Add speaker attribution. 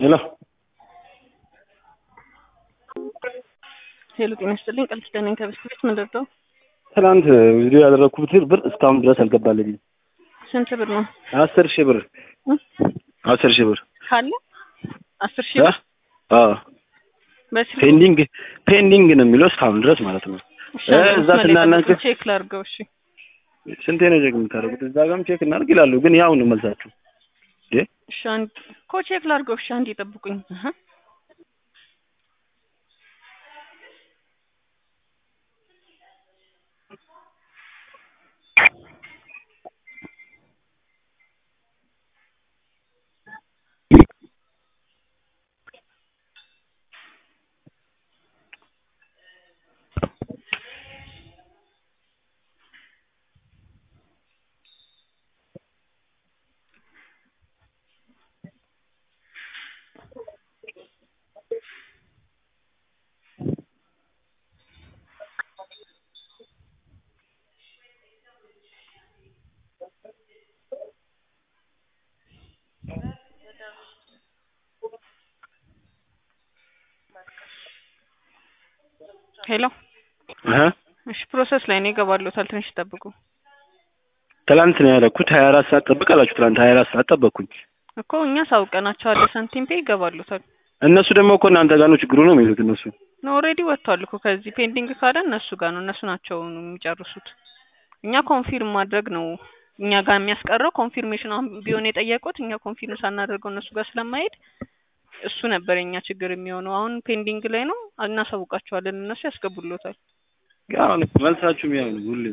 Speaker 1: ሄሎ
Speaker 2: ሄሎ ጤና ይስጥልኝ ቃል ኪዳን ነኝ ከብስት ቤት ምንድን ነው
Speaker 1: ትናንት ቪዲዮ ያደረኩት ብር እስካሁን ድረስ አልገባልኝም።
Speaker 2: ስንት ብር ነው
Speaker 1: አስር ሺህ ብር
Speaker 2: እ?
Speaker 1: አስር ሺህ ብር
Speaker 2: ካለ አስር ሺህ
Speaker 1: አ?
Speaker 2: ብር
Speaker 1: አዎ
Speaker 2: በስልክ
Speaker 1: ፔንዲንግ ፔንዲንግ ነው የሚለው እስካሁን ድረስ ማለት ነው።
Speaker 2: እሺ፣
Speaker 1: እ፣
Speaker 2: አንድ
Speaker 1: እዛ
Speaker 2: መስመር ላይ
Speaker 1: ስናናግር-
Speaker 2: ጠብቁኝ፣ ቼክ ላድርገው እሺ
Speaker 1: ስንቴ ነው ቼክ የምታደርጉት? እዛ ጋርም ቼክ እናድርግ ይላሉ፣ ግን ያው ነው መልሳችሁ። እንዴ
Speaker 2: እሺ አንድ እኮ ቼክ ላድርገው እሺ አንድ ይጠብቁኝ እህ ሄሎ
Speaker 1: አሀ
Speaker 2: እሺ ፕሮሰስ ላይ ነው ይገባሉታል ትንሽ ይጠብቁ
Speaker 1: ትላንት ነው ያደረኩት። ሀያ አራት ሰዓት ጠብቅ አላችሁ። ትላንት ሀያ አራት ሰዓት ጠበቅኩኝ።
Speaker 2: እኮ እኛ ሳውቀናቸዋለን ሳንቲም ፔ ይገባሉታል
Speaker 1: እነሱ ደግሞ እኮ እናንተ ጋር ነው ችግሩ ነው የሚሉት እነሱ።
Speaker 2: ነው ኦልሬዲ ወጥቷል እኮ ከዚህ ፔንዲንግ ካለ እነሱ ጋር ነው እነሱ ናቸው የሚጨርሱት እኛ ኮንፊርም ማድረግ ነው እኛ ጋር የሚያስቀረው ኮንፊርሜሽን አሁን ቢሆን የጠየቁት እኛ ኮንፊርም ሳናደርገው እነሱ ጋር ስለማይሄድ እሱ ነበር የኛ ችግር የሚሆነው አሁን ፔንዲንግ ላይ ነው እናሳውቃቸዋለን እነሱ ያስገቡሎታል
Speaker 1: ያው መልሳችሁም ያው ነው ሁሌ